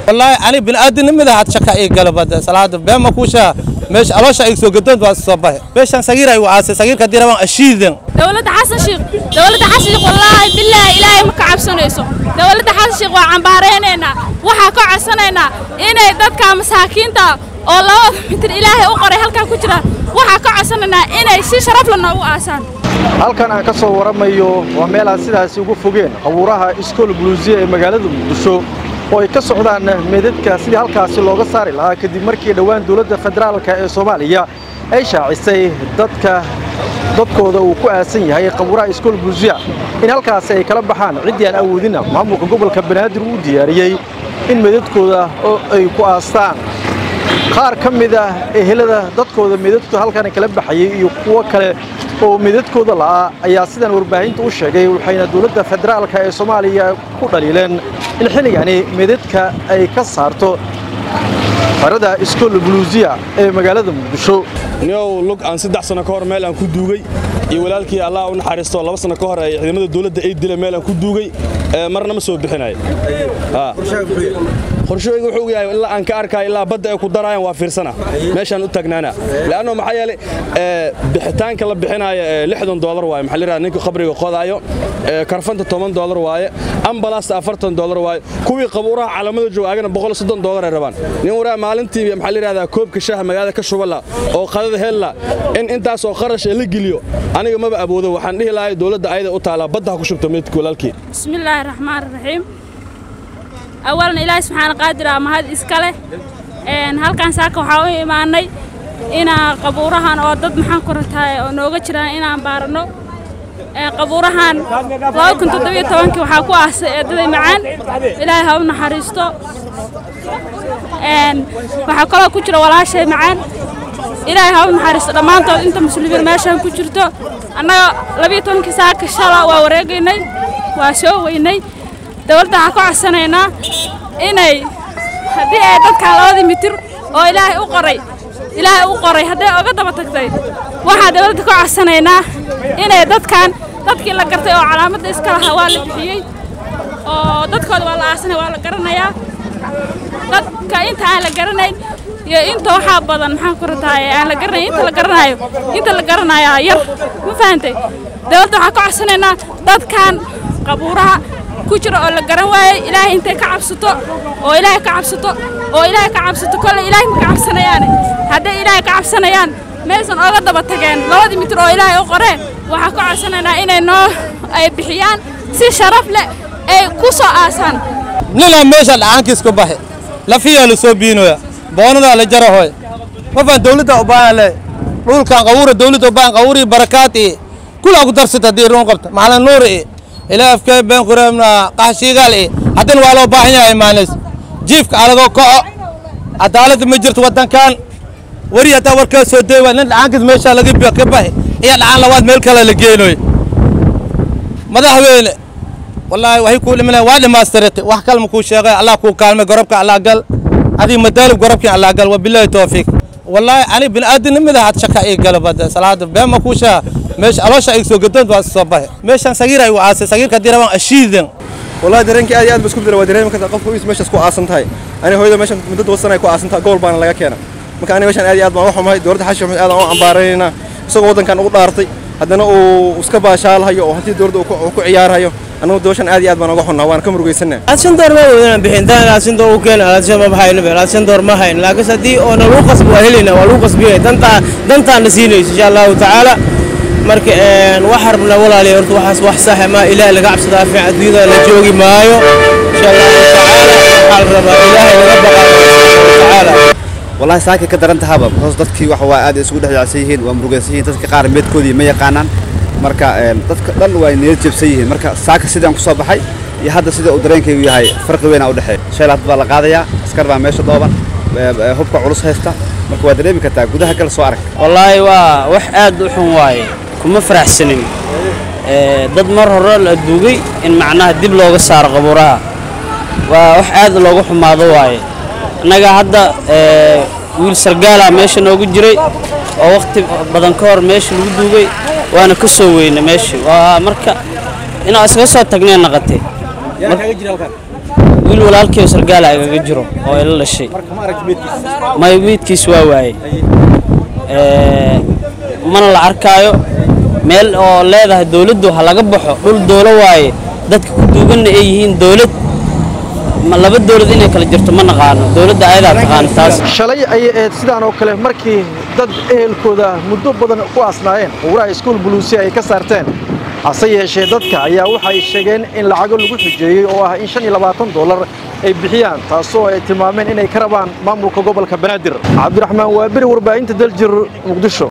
wallaahi ani bini'aadanimada had shaka ii gala bada salaada beema kuushaa meesha aloosha ay soo gadoon waa soo baxe meeshan sagiir ay u aasay sagiirka haddii rabaan ashiidan dowladda xasan sheekh dowladda xasan sheekh wallaahi billaahi ilaahay ma ka cabsanayso dowladda xasan sheekh waa cambaaraynaynaa waxaa ka codsanaynaa inay dadka masaakiinta oo labada mitir ilaahay u qoray halkaa ku jira waxaa ka codsanaynaa inay si sharaf la noogu aasaan halkan aan ka soo waramayo waa meel aan sidaasi ugu fogeen qabuuraha iskool buluusiya ee magaalada muqdisho oo ay ka socdaan meedadka sidii halkaasi looga saari lahaa kadib markii dhowaan dowladda federaalka ee soomaaliya ay shaacisay dadka dadkooda uu ku aasan yahay qabuuraha iskool buluusiya in halkaasi ay kala baxaan ciddii aan awoodina maamulka gobolka banaadir uu diyaariyey in meedadkooda oo ay ku aastaan qaar ka mid ah ehelada dadkooda meedadkooda halkan kala baxayay iyo kuwo kale oo meedadkooda la'aa ayaa sidan warbaahinta u sheegay waxayna dowladda federaalka ee soomaaliya ku dhaliileen in xilligani meedadka ay ka saarto farada iskool buluusiya ee magaalada muqdisho niow lug aan saddex sano ka hor meel aan ku duugay iyo walaalkii allah u naxariisto laba sano ka hor ay ciidamada dowladda ay dileen meel aan ku duugay marna ma soo bixinay qorshooyga wuxuu yahay ilaa aan ka arkaayo ilaa badda ay ku daraayaan waa fiirsana meeshaan u taagnaana laanno maxaa yeelay bixitaanka la bixinaayo lixdan doolar waaye maxaa layidhahda ninka qabriga qodaayo karfanta toban doolar waaye ambalaasta afartan doolar waaye kuwii qabuuraha calaamada jooga agana boqol soddon doolar ay rabaan nin waraa maalintii maxaa layidhahdaa koobka shaaha magaalada ka shubala oo qadada hella in intaasoo qarash la geliyo aniga maba aboodo waxaan dhihi lahay dowladda ayada u taalaa badda ha ku shubto meydka walaalkii bismillaahi raxmaan raxiim awalan ilaahay subxaana qaadir aa mahad iska leh halkaan saaka waxaa u imaanay inaa qabuurahan oo dad maxaan ku rataay oo nooga jiraan inaan baarano qabuurahan kii waxaa ku aasay eedaday macaan ilaahay ha u naxariisto waxaa kaloo ku jira walaashay macaan ilaahay ha u naxariisto dhammaantood inta muslimiin meeshaan ku jirto annaga labiyo tobankii saaka shala waa wareegaynay waa soo weynay dowladda waxaa ka codsanaynaa inay haddii ay dadkan labadii mitir oo ilaahay u qoray ilaahay u qoray hadday oga daba tagtay waxaa dowladda ka codsanaynaa inay dadkan dadkii la gartay oo calaamadda iska lahaa waa la bixiyey oo dadkooda waa la aasanay waa la garanayaa dadka inta aan la garanayn iyo inta waxaa badan maxaan ku rataay aan la garanayn inta la garanayo inta la garanayaa yar ma fahantay dowladda waxaa ka codsanaynaa dadkan qabuuraha ku jira oo la garan waayey ilaahay intay ka cabsato oo ilaahay ka cabsato oo ilaahay ka cabsato kolle ilaahay ma ka cabsanayaane hadday ilaahay ka cabsanayaan maysan ooga daba tageen labadii mitir oo ilaahay u qoreen waxaa ka codsanaynaa inay noo ay bixiyaan si sharaf leh ay ku soo aasaan ninaa meesha dhacaankiis ku baxe lafiyaa la soo biinoya boonadaa la jarahoy mafaan dawladda u baahan le dhulkan qawuura dawladda u baahan qawuurii barakaat i kulaa ku darsata haddii ruun qabta macalin nuur i ilaa afkee been kureemna qaxshiigaal i haddana waa loo baahan yahay maanis jiifka alagoo kaco cadaaladda ma jirto waddankan weri haddaa warkaa soo day waa nin dhacaankiis meeshaa laga ka baxi iyo dhacaan labaad meel kale la geenoy madaxweyne wallaahi waxay kuu dhimanayaan waa dhammaystirate wax kalma kuu sheegay allah kuu kaalmay gorobka allah gal adii madaalib gorobkii allah gal wabilaahi tawfiiq wallaahi ani bini'aadanimada had shaka ii gala bada salaada beema kuu sheega meesha aloosha ay soo gadoon waa soo baxe meeshan sagiir ay u aasay sagiirka haddii rabaan ashiidan والله dareenkii aad iyo aad ba isku bedela waa dareemi kartaa qofka is meeshaas ku aasan tahay aniga hooyada meeshan muddo toban sana ay ku aasan tahay gobol baana laga keena marka aniga meeshan aad iyo aad baan u xumahay dowladda xashi maxmed aad aan u cambaaraynaynaa isagoo waddankan ugu dhaartay haddana uu iska baashaalhayo oo hantii dowladda uu ku ciyaarhayo anagu dooshan aad iyo aad baan uga xunnaa waana ka murugaysanaa aadsan door ma wadana bixintaan aadsan door u keena aadsan ma bahayno beel aadsan door ma hayn laakiin haddii oo na lagu qasbo waa helayna waa lagu qasbiyay dantaa dantaan na siinayso insha allahu tacaala marka wax rabna walaaliya horta waxaas wax saxa ma ilaahay laga cabsadaa fiican adduunyada la joogi maayo insha allahu tacaala waxaa la rabaa ilaahay laga baqaa tacaala والله ساكي كدران تهابا بخصوص دادكي waxa waa aad isugu dhaxyacsan yihiin waa murugaysan yihiin dadka qaar meedkoodii ma yaqaanaan marka dadka dhan waa niyad jabsan yihiin marka saaka sidaan ku soo baxay iyo hadda sida uu dareenkaygu yahay farqi weyn u dhaxeeya sheelaad baa la qaadayaa askar baa meesha dooban hubka culus haysta marka waa dareemi kartaa gudaha kale soo arag wallaahi waa wax aad u xun waaye kuma faraxsanin dad mar hore la duugay in macnaha dib looga saaro qabuuraha waa wax aad looga xumaado waaye annaga hadda wiil sargaala meesha noogu jiray oo wakhti badan ka hor meesha lagu duugay waana ka soo weyna meesha waa marka inaan iskaga soo tagnay naqatay wiil walaalkii sargaala agaga jiro oo ila dhashay may meydkiis waa waaye Ee, mana la arkaayo meel oo leedahay dowladdu ha laga baxo dhul doolo waaye dadka ku duuganna ay yihiin dowlad ma laba dowlad inay kala jirto ma naqaano dowladda ayadaa taqaano taas shalay ayay ahayd sidaan oo kale markii dad ehelkooda muddo badan ku asnaayeen quuraha iskuul buluusi ay ka saarteen hase yeeshee dadka ayaa waxay sheegeen in lacago lagu xujeeyey oo ah in shan iyo labaatan dollar ay bixiyaan taasoo ay tilmaameen inay ka rabaan maamulka gobolka banaadir cabdiraxmaan waabiri warbaahinta daljir muqdisho